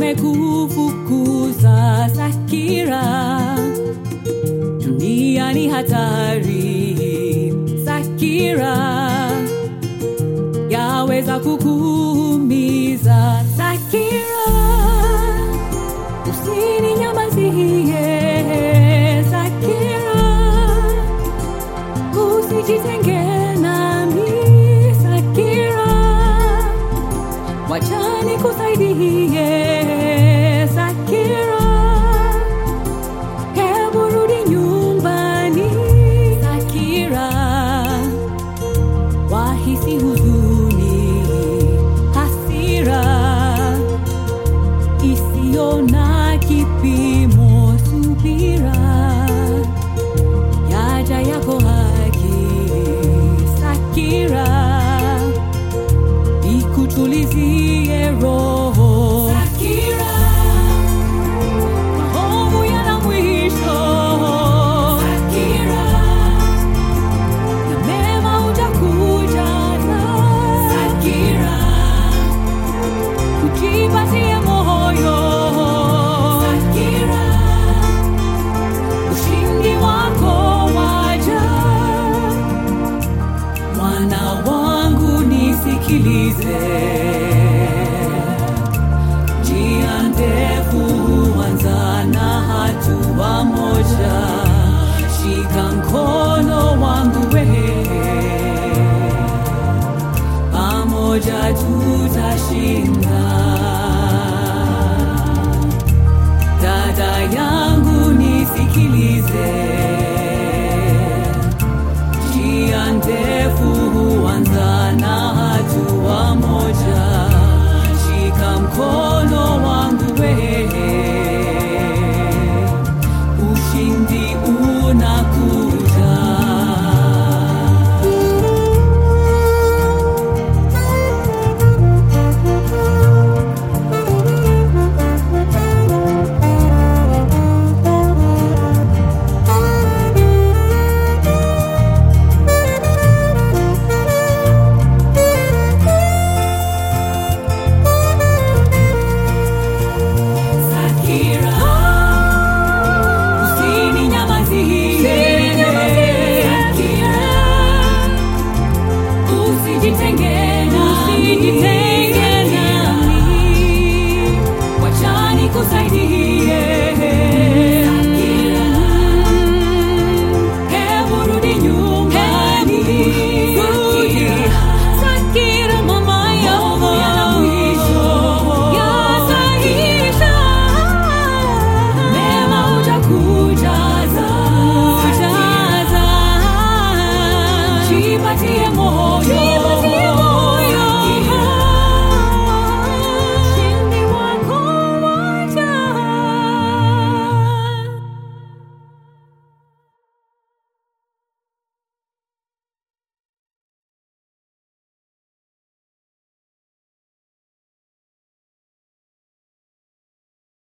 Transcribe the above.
amekufukuza Sakira. Dunia ni hatari, Sakira, yaweza kukuumiza Sakira. Usininyamazie Sakira, usijitenge nami Sakira, wacha nikusaidie Sakira, hebu rudi nyumbani Sakira, wahisi huzuni, hasira isiyo na kipimo, subira yaja yako haki Sakira, ikutulizie roho Sakira, maovu yana mwisho Sakira, na mema utakujaza Sakira, ujipatie moyo Sakira, ushindi wako waja. Mwana wangu nisikilize, njia ndefu huanza na hatua moja. Shika mkono wangu wewe, pamoja tutashinda. Dada yangu nisikilize, njia ndefu huanza na hatua moja. Shika mkono wangu wewe, ushindi unakuja. Sakira, usininyamazie. Sakira, usijitenge nami. Wacha nikusaidie. Sakira, hebu rudi nyumbani. Sakira, mama yangu. Yataisha. Mema utakujaza. Jipatie moyo